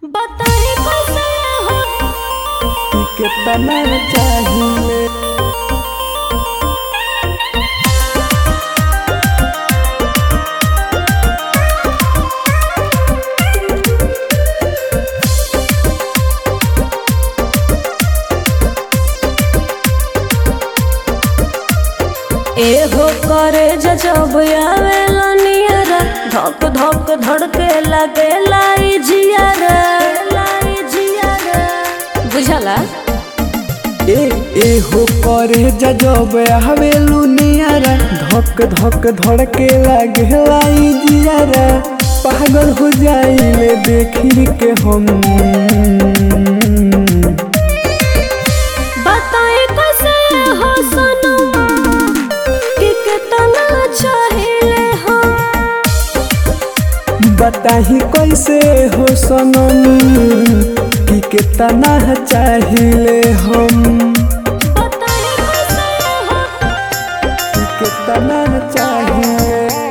बताई कैसे हो कि कितना चाहिए एहो करे जब आवेला नियरा धक धक धड़के लगे लाई जियारा लाई जियारा बुझला ए ए हो करे जब हवेलू नियारा धक धक धड़के लागे लाई जियारा पागल हो जाइले देखी के हम बताई कैसे हो सनम कि कितना चाहिए हो बताही कैसे हो सनम कि कितना चाहिए हम बताई कैसे हो कि कितना चाहिए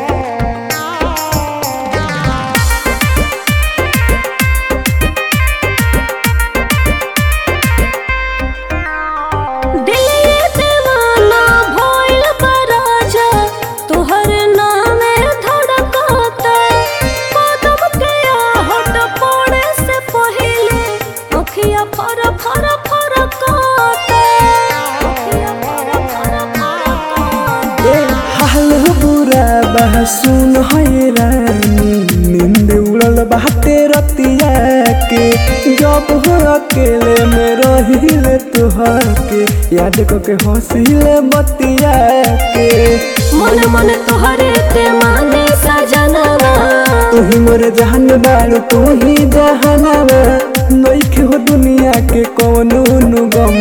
दिल ये दीवाना भइल बा राजा तोहर नामे धड़कता कदम के आहट पड़े से पहिले अखिया फर फर फरकता अखिया फर फर फरकता ए हाल बुरा बा सुन है रानी नींद उड़ल बाटे रतिया के जब हो अकेले में रहिले तुहर के याद करके हंसिले बतिया के मन मन तोहरे ते माने सजनवा तू ही मोर जहान बारू तू ही जहानवा नइखे हो दुनिया के कौनो नु गम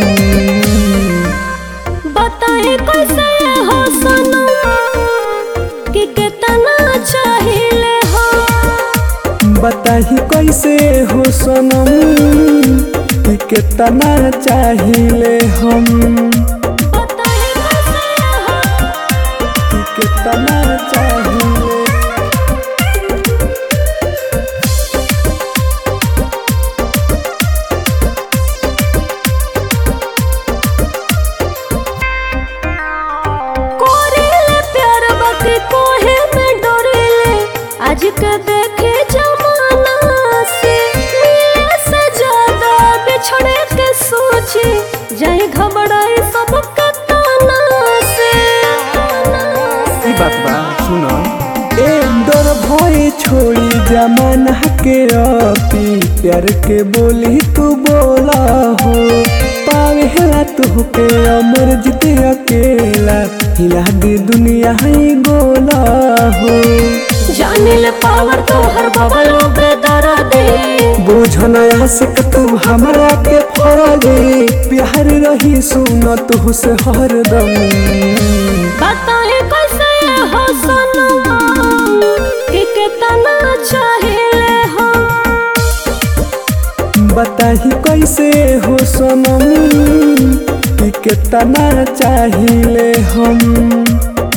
बताए कैसे हो सनम कि कितना चाहिए हो बताही कैसे हो सनम कि कितना चाहिए हम बताए कैसे हो कि कितना चाहिए कोरेले प्यार बाकी कोहे में डोरेले आज के देखे जमाना से मिले से ज्यादा बिछड़े के सोचे जाए घबराए सब के ताना से ई बात बा सुन ए डर भय छोड़ी जमाना के अपी प्यार के बोली तू बोला हो पावे हेला तू के अमर जीते अकेला हिला दी दुनिया है गोला हो जाने ले पावर तो हर बबल बेदरा दे बुझन आशिक तू हमरा के फरगे प्यार रही सुन तू से हरदम बताए कैसे हो सनम कि कितना चाहिए हो बताही कैसे हो सनम कि कितना चाहिए हम